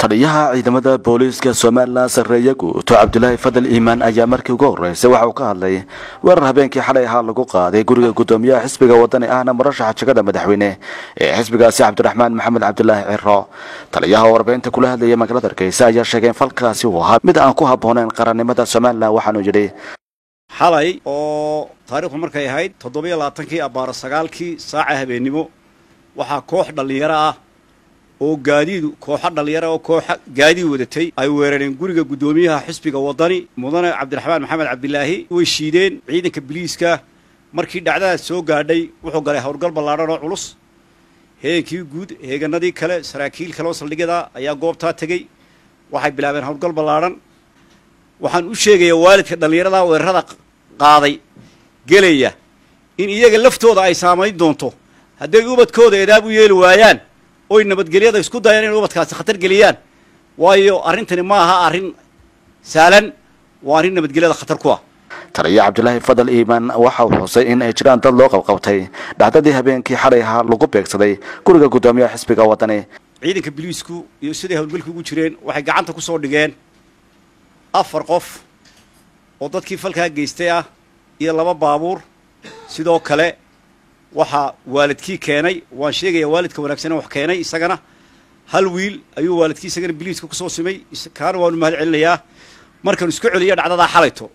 taliyaha ciidamada booliiska somalilan sarreeye guuto cabdulaahi fadal iimaan ayaa markii ugu horreysay waxa uu ka hadlay weerar habeenkii xalay ahaa lagu qaaday guriga guddoomiyaha xisbiga wadani ahna murashaxa jegada madaxweyne ee xisbigaasi cabdiraxmaan maxamed cabdulaahi ciro taliyaha warbaahinta kula hadlayay magaalada hargeysa ayaa sheegay in falkaasi uu ahaa mid aan ku habbooneyn qarannimada somalilan waxaanuu yidhi xalay oo taariikhdu markay ahayd toddobiyo labaatankii abbaaro sagaalkii saaca habeennimo waxaa koox dhallinyaro ah oo gaadiidu kooxo dhallinyaro oo kooxa gaadiid wadatay ay weerareen guriga guddoomiyaha xisbiga waddani mudane cabdiraxmaan maxamed cabdilaahi way shiideen ciidanka biliiska markii dhacdadaas soo gaadhay wuxuu galay howlgal ballaadhan oo culus heegankii guud heeganadii kale saraakiil kale oo saldhigyada ayaa goobtaa tegey waxay bilaabeen howlgal ballaadhan waxaan u sheegayaa waalidka dhallinyarada weerarada qaaday gelaya in iyaga laftooda ay saamayn doonto hadday ubadkooda eedaab u yeeli waayaan oy nabadgelyada isku dayaan inay ubadkaasi khatar geliyaan waayo arrintani ma aha arrin sahlan waa arrin nabadgelyada khatar ku ah taliya cabdulaahi fadal iimaan waxa uu xusay in ay jiraan dad loo qabqabtay dhacdadii habeenkii xalay ahaa lagu beegsaday guriga guddoomiyaha xisbiga wadani ciidanka biliisku iyo siday howlgalka ugu jireen waxay gacanta ku soo dhigeen afar qof oo dadkii falkaa geystay ah iyo laba baabuur sidoo kale waxaa waalidkii keenay waan sheegayaa waalidka wanaagsane wax keenay isagana hal wiil ayuu waalidkii isagana biliiska kusoo simay kaana waanu mahad celinayaa markaanu isku celiyo dhacdadaa xalayto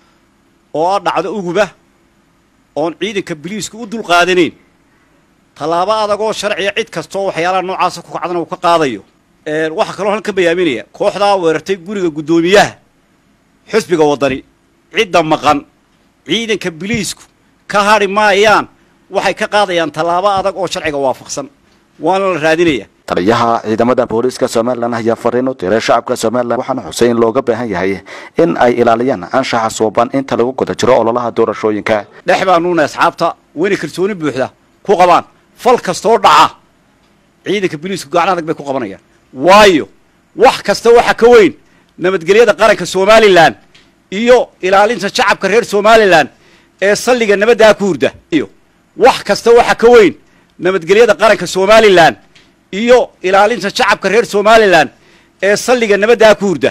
oo ah dhacdo uguba oon ciidanka biliisku u dulqaadanayn tallaabo adagoo sharciya cid kastoo waxyaalaha noocaasa ku kacdana uu ka qaadayo waxaa kaloo halkan bayaaminaya kooxdaa weerartay guriga guddoomiyaha xisbiga waddani cidda maqan ciidanka biliisku ka hadhi maayaan waxay ka qaadayaan tallaabo adag oo sharciga waafaqsan waana la raadinaya taliyaha ciidamada booliiska somalilan ayaa fariin u diray shacabka somalilan waxaana xusay in looga baahan yahay in ay ilaaliyaan anshaxa suuban inta lagu guda jiro ololaha doorashooyinka dhex baanuuna asxaabta wayna kalsooni buuxda ku qabaan fal kastoo dhaca ciidanka biliisku gacan adag bay ku qabanayaan waayo wax kasta waxa ka weyn nabadgelyada qaranka somalilan iyo ilaalinta shacabka reer somalilan ee salliga nabaddaa ku hurda iyo wax kasta waxa ka weyn nabadgelyada qaranka somalilan iyo ilaalinta shacabka reer somalilan ee salliga nabaddaa ku hurda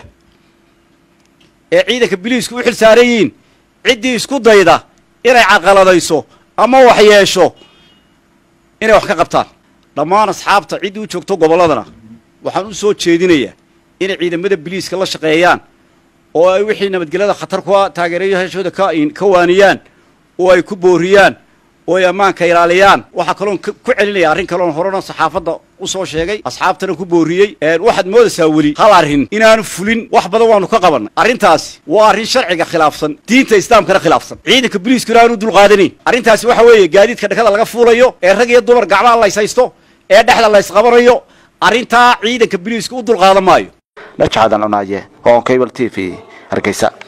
ee ciidanka biliisku u xil saaran yihiin ciddii isku dayda inay caqaladayso ama wax yeesho inay wax ka qabtaan dhammaan asxaabta ciddii u joogto gobolladana waxaan u soo jeedinayaa inay ciidamada biliiska la shaqeeyaan oo ay wixii nabadgelyada khatar kua taageerayaashooda ka waaniyaan oo ay ku booriyaan oo ay ammaanka ilaaliyaan waxaa kaloon ku celinaya arrin kaloon horena saxaafadda u soo sheegay asxaabtana ku booriyey waxaad moodaysaa weli hal arrin inaanu fulin wax badan waanu ka qabannay arrintaasi waa arrin sharciga khilaafsan diinta islaamkana khilaafsan ciidanka biliisku inaanu dulqaadanayn arrintaasi waxa weeye gaadiidka dhakada laga fuulayo ee rag iyo dumar gacmaha layshaysto ee dhexda laysqabanayo arrintaa ciidanka biliisku u dulqaadan maayo dhajcadan cunaaye oo cable t v hargeysa